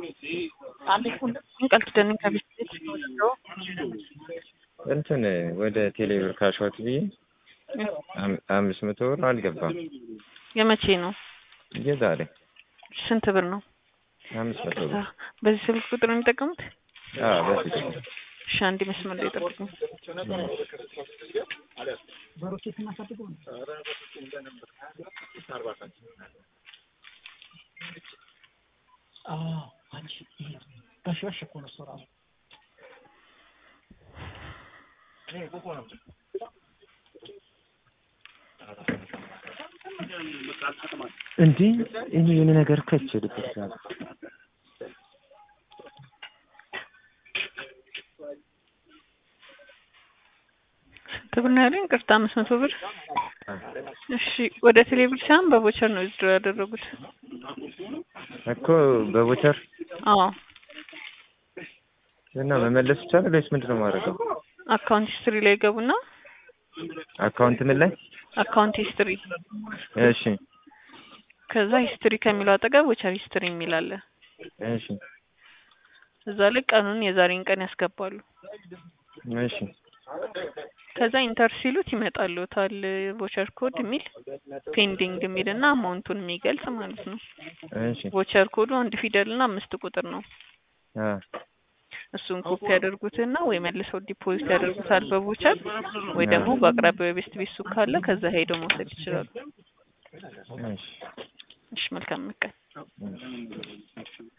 ቃል ኪዳን ከቤት ቤት ወስደው እንትን ወደ ቴሌብር ካሽዋት ብዬ አም- አምስት መቶ ብር አልገባም። የመቼ ነው? የዛሬ ስንት ብር ነው? አምስት መቶ ብር በዚህ ስልክ ቁጥር ነው የሚጠቀሙት? አዎ፣ በፊት እሺ፣ አንድ መስመር ላይ ጠብቁኝ። እንዲህ እኔ የሆነ ነገር ከች ልበታል ስንት ብር ነው ያለኝ? ቅርታ አምስት መቶ ብር። እሺ፣ ወደ ቴሌብር ሳይሆን በቦቸር ነው ዊዝድሮ ያደረጉት። እኮ በቦቸር አዎ፣ እና መመለስ ይቻላል ወይስ ምንድን ነው የማደርገው? አካውንት ሂስትሪ ላይ ገቡና አካውንት ምን ላይ? አካውንት ሂስትሪ፣ እሺ ከዛ ሂስትሪ ከሚለው አጠገብ ቦቸር ሂስትሪ የሚል አለ። እሺ እዛ ላይ ቀኑን የዛሬን ቀን ያስገባሉ። እሺ ከዛ ኢንተር ሲሉት ይመጣልዎታል ቮቸር ኮድ የሚል ፔንዲንግ የሚል እና አማውንቱን የሚገልጽ ማለት ነው። እሺ ቮቸር ኮዱ አንድ ፊደል እና አምስት ቁጥር ነው። አ እሱን ኮፒ ያደርጉትና ወይ መልሰው ዲፖዚት ያደርጉታል በቮቸር ወይ ደግሞ በአቅራቢያው የቤስት ቤት ሱቅ ካለ ከዛ ሄደው መውሰድ ይችላሉ። እሺ እሺ መልካም ቀን። እሺ